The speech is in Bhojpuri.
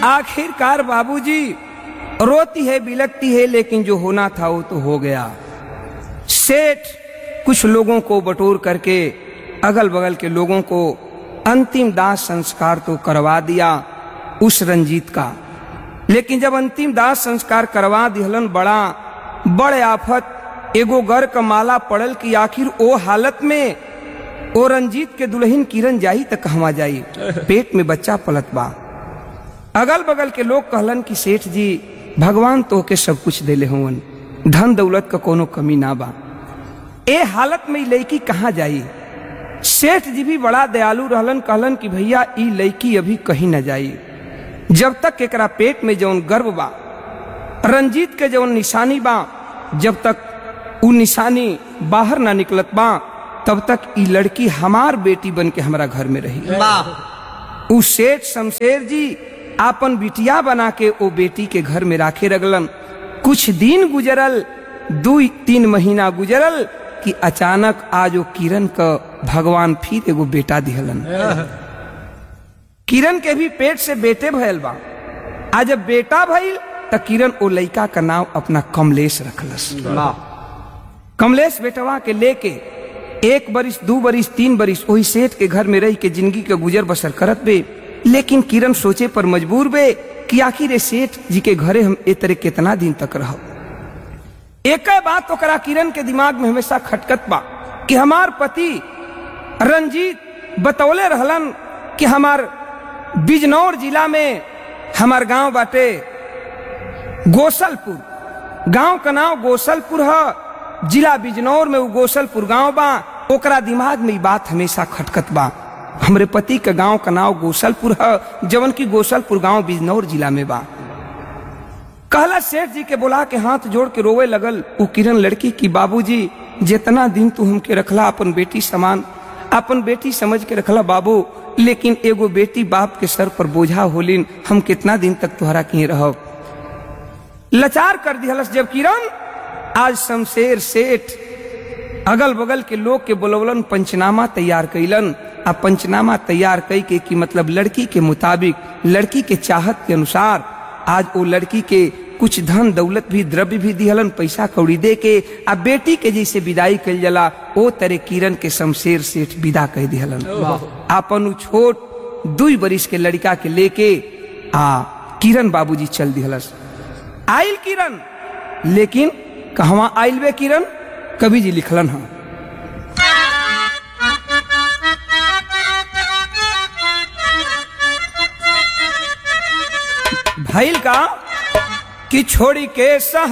आखिरकार बाबूजी रोती है बिलकती है लेकिन जो होना था वो तो हो गया सेठ कुछ लोगों को बटोर करके अगल बगल के लोगों को अंतिम दाह संस्कार तो करवा दिया उस रंजीत का लेकिन जब अंतिम दाह संस्कार करवा दिहलन बड़ा बड़े आफत एगो गर का माला पड़ल कि आखिर ओ हालत में ओ रंजीत के दुल्हन किरण जाई तक कहवा जाई पेट में बच्चा पलत बा अगल बगल के लोग कहलन कि सेठ जी भगवान तो के सब कुछ देले हुवन धन दौलत का कोनो कमी ना बा ए हालत में ई लड़की कहाँ जाई सेठ जी भी बड़ा दयालु रहलन कहलन कि भैया ई लड़की अभी कहीं न जाई जब तक एकरा पेट में जौन गर्भ बा रंजीत के जौन निशानी बा जब तक उ निशानी बाहर ना निकलत बा तब तक ई लड़की हमार बेटी बन के हमारा घर में रही उ सेठ शमशेर जी आपन बिटिया बना के ओ बेटी के घर में राखे रगलन कुछ दिन गुजरल दू तीन महीना गुजरल कि अचानक आज ओ किरण का भगवान फिर एगो बेटा दिहलन किरण के भी पेट से बेटे भयल बा आज जब बेटा भइल त किरण ओ लड़का का नाम अपना कमलेश रखलस कमलेश बेटवा के लेके एक बरिस दू बरिस तीन बरिस वही सेठ के घर में रह के जिंदगी के गुजर बसर करत बे लेकिन किरण सोचे पर मजबूर बे कि आखिर ए सेठ जी के घरे हम ए तरह कितना दिन तक रहो एक बात ओकरा किरण के दिमाग में हमेशा खटकत बा कि हमार पति रंजीत बतौले रहलन कि हमार बिजनौर जिला में हमार गांव बाटे गोसलपुर गांव का नाम गोसलपुर है जिला बिजनौर में वो गोसलपुर गांव बा ओकरा दिमाग में ई बात हमेशा खटकत बा हमरे पति के गांव का नाम गोसलपुर है जवन की गोसलपुर गांव बिजनौर जिला में बा कहला सेठ जी के बोला के हाथ जोड़ के रोवे लगल वो किरण लड़की की बाबूजी जितना दिन तू हमके रखला अपन बेटी समान अपन बेटी समझ के रखला बाबू लेकिन एगो बेटी बाप के सर पर बोझा होलिन हम कितना दिन तक तुहरा कहीं रहो लाचार कर दिहलस जब किरण आज शमशेर सेठ अगल बगल के लोग के बोलवलन पंचनामा तैयार कैलन आ पंचनामा तैयार कई के कि मतलब लड़की के मुताबिक लड़की के चाहत के अनुसार आज वो लड़की के कुछ धन दौलत भी द्रव्य भी दिहलन पैसा कौड़ी दे के आ बेटी के जैसे विदाई कल जला ओ तरह किरण के शमशेर सेठ विदा कह दिहलन आपन उ छोट दुई बरिस के लड़का के लेके आ किरण बाबूजी चल दिहलस आइल किरण लेकिन कहवा आइल बे किरण कवि जी लिखलन हा भइल का कि छोड़ी के सह